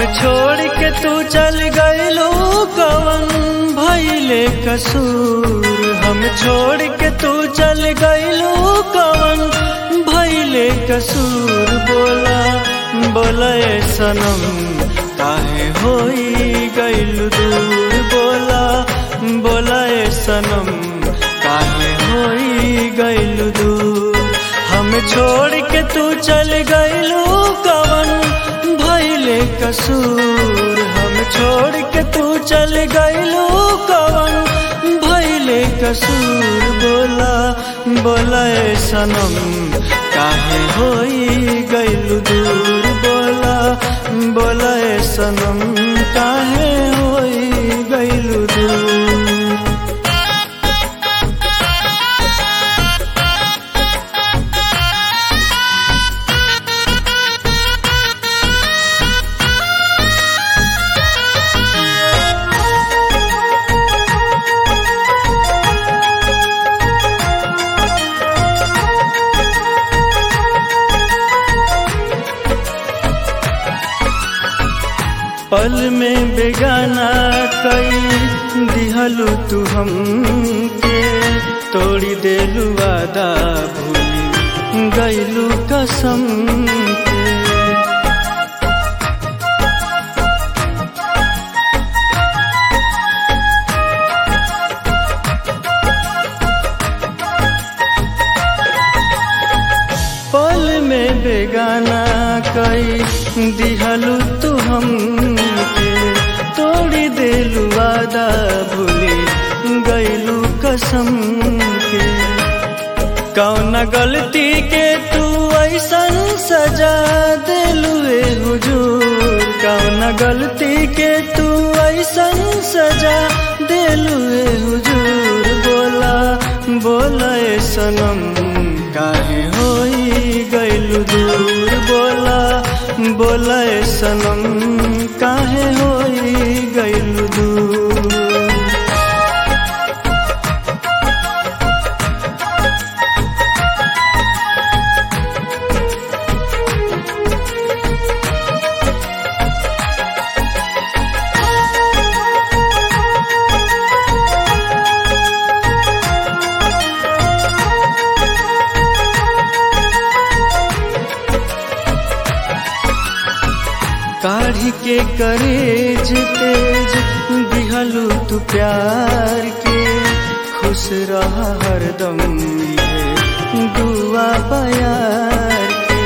छोड़ के तू चल गईलू कवन भैले कसूर हम छोड़ के तू चल गईलू कवन भैले कसूर बोला बोला ए सनम काहे होई गईलू दूर बोला बोला ए सनम काहे होई गईलू दूर हम छोड़ के तू चल गईलू कवन भैले कसूर हम छोड़ के तू चल गईलू कवन भैले कसूर बोला बोला ए सनम काहे होई गईलू दूर बोला बोला ए सनम काहे होई गईलू दूर पल में बेगाना कई दिहलू तू हमके तोड़ी देलू वादा भूली गईलू कसम के पल में बेगाना कई दिहलू तू हमके तोड़ी देलू वादा भूली गईलू कसम के कौन गलती के तू ऐसन सजा देलू ए हुजूर कौन गलती के तू ऐसन सजा देलू ए हुजूर बोला बोला ए सनम काहे होई गईलू दूर बोला बोला ए सनम काहे होई गईलू दूर काढ़ी के करेज तेज दिहलू तू प्यार के खुश रहा हरदम ये दुआ प्यार के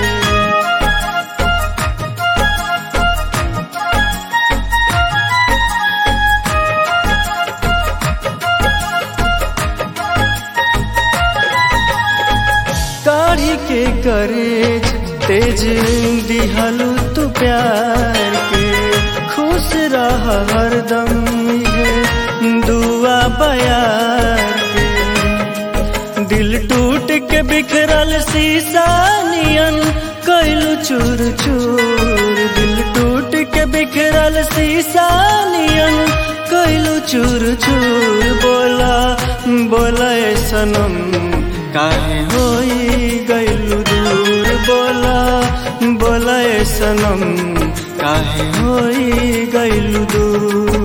काढ़ी के करेज तेज दिहलू तू प्यार के खुश रह हरदम ये दुआ बयार के दिल टूट के बिखरल शीशा नियन कैलू चूर चूर दिल टूट के बिखरल शीशा नियन कैलू चूर चूर बोला बोला ए सनम काहे होई गईलू दूर बोला बोला ए सनम काहे होई गईलू दूर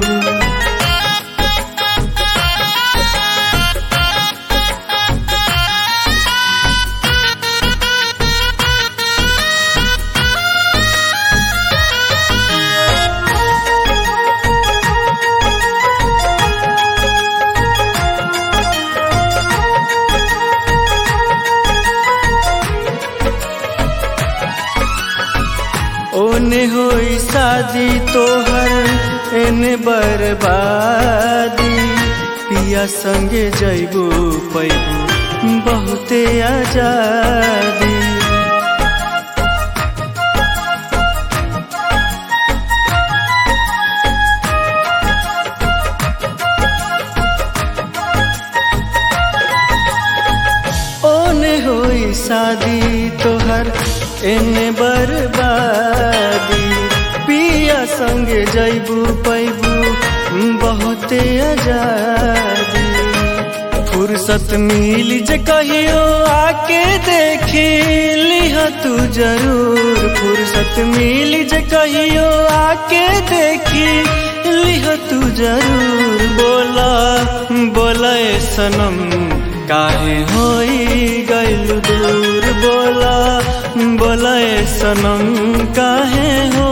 ओने होई शादी तोहर एने बर्बादी पिया संगे जैबू पैबू बहुते आजादी ओने होई शादी तोहर एने बर्बादी पिया संगे जैबू पैबू बहुते आजादी फुर्सत मिल जे कहियो आके देखी लिह तू जरूर फुर्सत मिली जे कहियो आके देखी लिह तू जरूर बोला बोला ए सनम काहे होई गइल दूर बोला बोला ए सनम काहे हो